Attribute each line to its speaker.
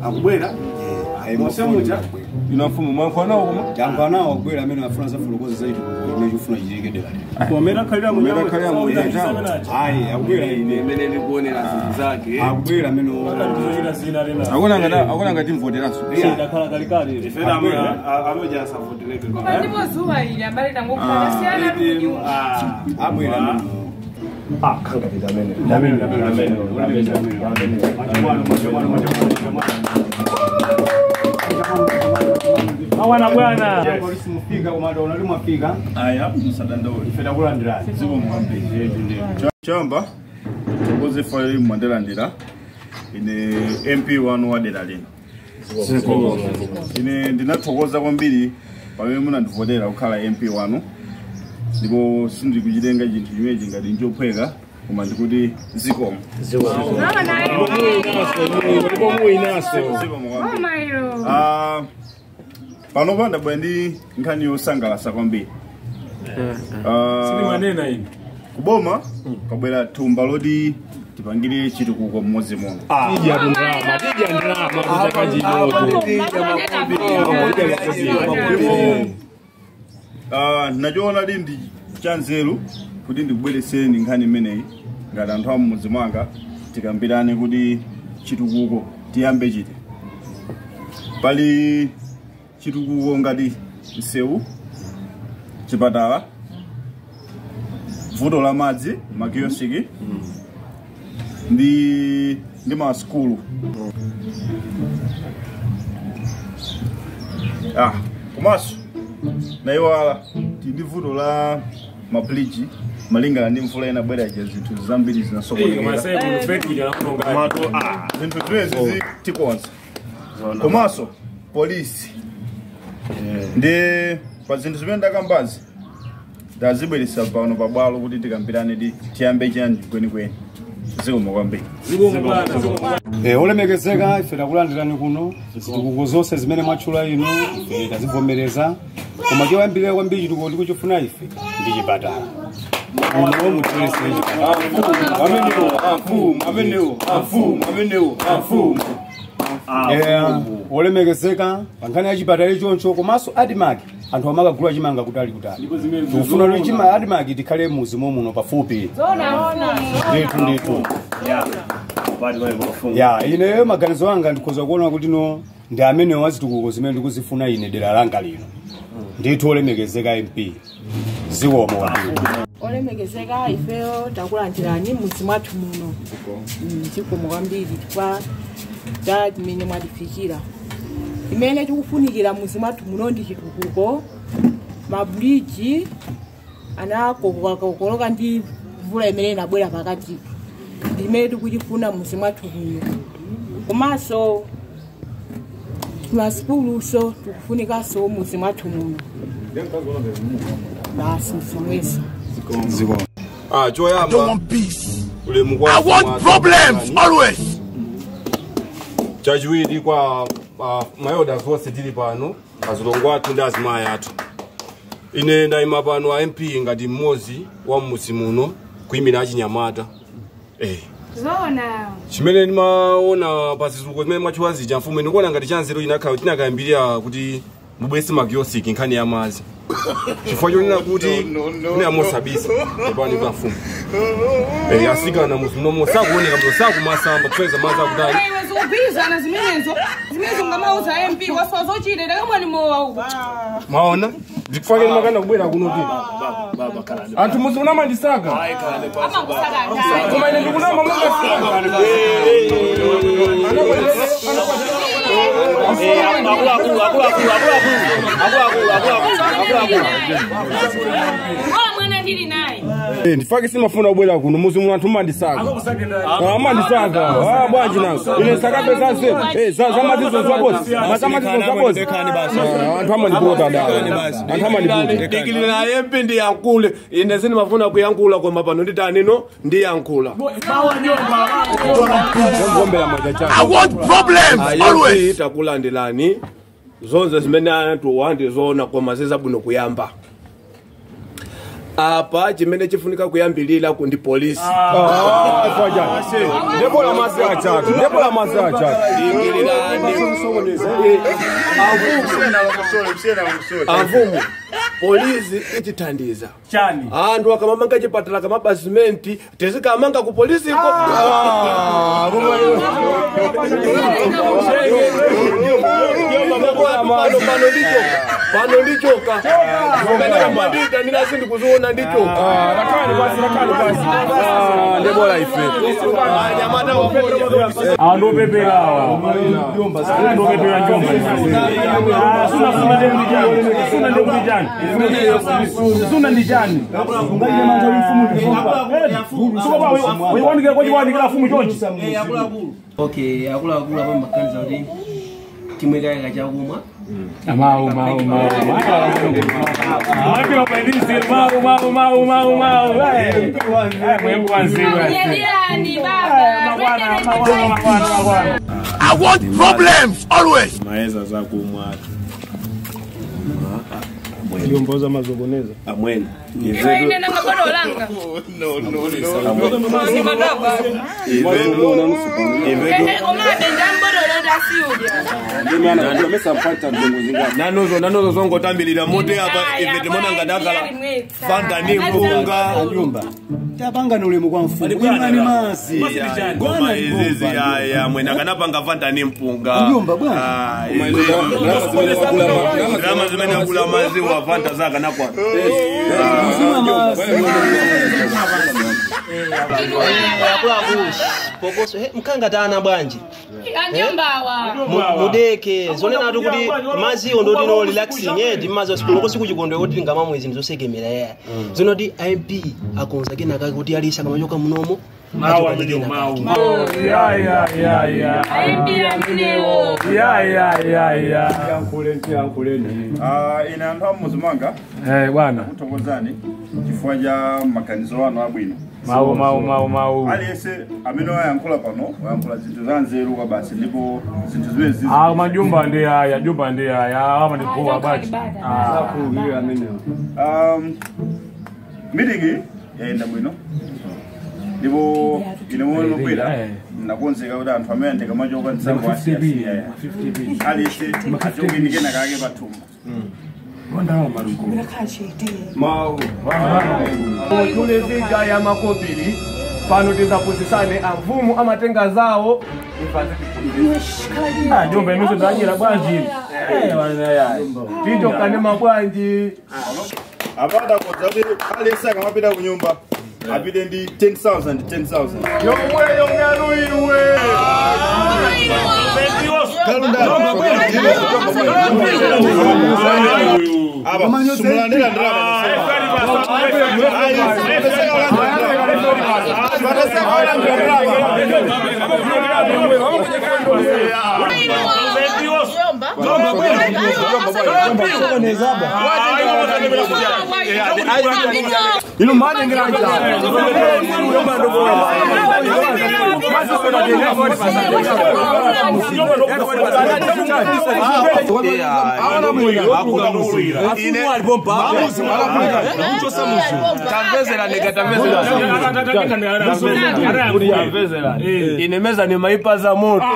Speaker 1: akubwera mosemucha
Speaker 2: ino mfumu mwankhonawo koma
Speaker 3: yankanawo akubwera amene afuna zafulokoza zaiti kumene chifuna chichitike dera lino
Speaker 1: pomera khalira
Speaker 2: Pomera khalira mu nyanja.
Speaker 3: ayi akubwera ine
Speaker 1: imene ndikuonera zinthu zake
Speaker 3: akubwera amene
Speaker 2: akona ngati akona ngati mvoteranso
Speaker 1: ifena amoja asavutireke
Speaker 4: Koma ndipo zuwa ili ambali tangokhala siyana kunyuma.
Speaker 3: abwera amene
Speaker 5: awana bwana
Speaker 3: polisi mufika komanda unali mwafika
Speaker 2: aya musadandaule
Speaker 3: ife takulandirani
Speaker 2: ziko mwambiri chamba tokoze faili mwandalandira ine mp wanu wa dera lino ine ndinathokoza kwambiri pamene munandivotera kukhala mp wanu ndipo sindikuchitenga chinthu chimenechi ngati nchophweka koma ndikuti zikomo
Speaker 4: Mama nayo.
Speaker 2: Zikomo kwambiri.
Speaker 4: Mama ilo.
Speaker 2: Ah, panopa ndabwera ndi nkhani yosangalatsa kwambiri Ah,
Speaker 5: manena ine
Speaker 2: kuboma kwabwera thumba loti tipangire chitukuko mmodzi muno
Speaker 5: tija tundrama tija ndrama kutaka chinoto
Speaker 2: Ah, nachiona li ndi chanzeru kuti ndikubweretsereni nkhani imeneyi ngati anthu a mmudzi mwanga tikambirane kuti chitukuko tiyambe chiti pali chitukuko ngati msewu chipatala vuto la madzi makiyosiki ndi ndi masukulu ah komanso naiwala tindi vuto la mabridge malingana ndi mvula inabwera ija zinthu zambiri zinasokonekera zinthu ziwezi tikonza komanso polisi ndi pa zinthu zimene ndakambazi ndazibweretsa pano pabwalo kuti tikambirane ti tiyambe chiyani kwenikweni zikomo kwambiri
Speaker 3: Eh, olemekezeka ife takulandirani kuno zitukuko zonse zimene mwatchula ino ife tazivomereza koma choyambirira kwambiri chitukuko tikuchifuna ife ndi chipatala uno mutiresere chipatala Eh, olemekezeka pankhani ya chipatala ichoncho komanso adimaki anthu amakagula chimanga kutali kutali tikufuna kuti chima adimaki tikhale muzimo muno pafupi
Speaker 4: Zona ona.
Speaker 3: ndithu ndithu ya ine maganizo anga ndikhoza kuona kuti no ndi amene wazitukuko zimene ndikuzifuna ine dera langa lino ndithu olemekezeka mp zikomo kwambiri
Speaker 6: olemekezeka ifeyo takulandirani mudzi mwathu muno Mm, zikomo kwambiri chifukwa cha chimene mwatifikira imene tikufunikira mudzi mwathu muno ndi chitukuko mabuliji anakokoloka ndi mvula imene inabwera pakati ndimene tikuchifuna mudzi mwathu muno komanso masukuluso tikufunikanso mudzi mwathu muno basi zomwezo
Speaker 3: zikomo
Speaker 2: Ah, choyamba ulemu kwa
Speaker 7: I want problems always.
Speaker 2: chachiwiri kwa uh, mayoda zonse tili pano azilongo athu ndi azimayi athu ine ndayima pano a mp ngati mmodzi wa mmuzi muno kuyimira achinyamata eh.
Speaker 4: Zona.
Speaker 2: chimene ndimaona pa zitukuko zimene mwatchula zija mfumu ndikuona ngati chanzeru inakhala tinakayambirira kuti mubwese magiyosiki nkhani ya madzi chifukwa chonena kuti kune amosabisa epani pa mfumu eh, asikana muzimunomo sakuoneka mno sakumasamba kupeza madzi akudali
Speaker 4: Iwe zikugwirizana zimenezo. Zimenezo ngamauza MP waswa zochita takamwani mowa uko.
Speaker 2: mwaona ndikufake ndimakana kubwera kuno kuti anthu muzimunamandisaka
Speaker 4: Amakusakata.
Speaker 2: koma ine ndikunama
Speaker 4: Ola mwana ndili naye.
Speaker 2: ndifake simafuna kubwera kuno muzi muno anthu mandisaka amandisaka Ah, bwanji nanso ine sakape zanse Eh, za- zamazizo zabosi mazamazizo zabosi Ah, anthu amandipota da anthu amandipota
Speaker 5: dikilira yempi ndiyankhule ine sindimafuna kuyankhula koma pano nditanino ndiyankhula
Speaker 2: ngombera mwaja
Speaker 7: I
Speaker 2: changa
Speaker 7: want problems always.
Speaker 5: ayempi takulandirani zonse zimene anthu wandizoona koma zizabwino kuyamba apa chimene chifunika kuyambilira ku ndi polisi
Speaker 2: ndebola masi achatu ndebola masi achatu
Speaker 5: dikilirani
Speaker 3: sokoneza
Speaker 5: avumu polisi ichithandiza
Speaker 3: chani
Speaker 5: anthu akamamanga chipatala kamabasimenti tizikamanga ku polisiko pano pano ndichoka pano ndichoka mandita ndinasi ndikuziona ndichoka
Speaker 2: ndebola ife
Speaker 5: anyamata wa polisi
Speaker 8: andopepera awa andopepera njomba suna suna ndekuli chani suna ndekuli chani suna ndi chani uyiwandikira kwachiwandikira fumu chonchi
Speaker 9: okay akuluakulu apa maganiza kuti chimwe kayaka chakumwa
Speaker 8: mau mau mau Akila paidisi mau mau mau mau mau mwembu wanziwe
Speaker 4: Nyediani baba.
Speaker 8: mabwana mabwana mabwana mabwana
Speaker 7: I want problems always.
Speaker 1: maeza zakumwatu
Speaker 3: ndiomboza mazokoneza
Speaker 1: amwene
Speaker 4: Ine nanga bado langa. Ni madaba. Ehe, komade ndambodo lenda siudia.
Speaker 5: nanozo nanozo zongotambilira mote apa ife timona ngadakala fanta ni mpunga
Speaker 3: nyumba tapangana ulemu kwa mfumu imani masi
Speaker 5: ngoma izizi aya mwene akanapanga fanta ni mpunga
Speaker 3: Mjomba, bwana.
Speaker 5: Ah, zirama zimene akula maziwa fanta zakanakwa
Speaker 3: mzima masi
Speaker 9: akuluakulu pokoso he mkangatana bwanji
Speaker 4: Anjombawa.
Speaker 9: Mu- mudeke zonenatu kuti maziwo ndotino relaxing edi mazi sikuloko sikuchikondwe kuti ngama mwezi ndizosekemera yaya zinoti imp akonza kenakake kuti alisa kamachoka munomo
Speaker 8: mau amene mau ya ya ya ya
Speaker 4: Aimbia mnewo.
Speaker 8: ya ya ya ya
Speaker 3: yankule ntiyankuleni
Speaker 10: ine anthu amuzimanga
Speaker 8: eh bwana
Speaker 10: kuthokozani chifukwa cha maganizo anu abwino
Speaker 8: mau mau mau mau
Speaker 10: aliyense amene wayankhula pano wayankhula zinthu za nzeru kwa basi ndipo zinthu zimene zizi
Speaker 8: ah majumba ndi haya jumba ndi haya ama ndi poa bati ah
Speaker 3: akuwire amenewa
Speaker 10: um, meeting yayenda bwino ndipo ine momwe mabwera
Speaker 8: Eh.
Speaker 10: nakonzeka kuti anthu amene ndikamachoka mtsango asiyasiya aliyense achoke ndi kena kake pathumba
Speaker 5: tule viga ya makobiri pano tizapuzisane amvumu amatenga zawo
Speaker 8: ah jumba inuso ndanyira bwanji eh bwana ya
Speaker 5: tichokane mabwanji
Speaker 10: apata kodza kuti aliyense akamapita ku nyumba apite ndi 10000 10000
Speaker 5: yomweyo mnganu iwe
Speaker 10: sumulandira
Speaker 5: ino madengira inemeza ni maipa za moto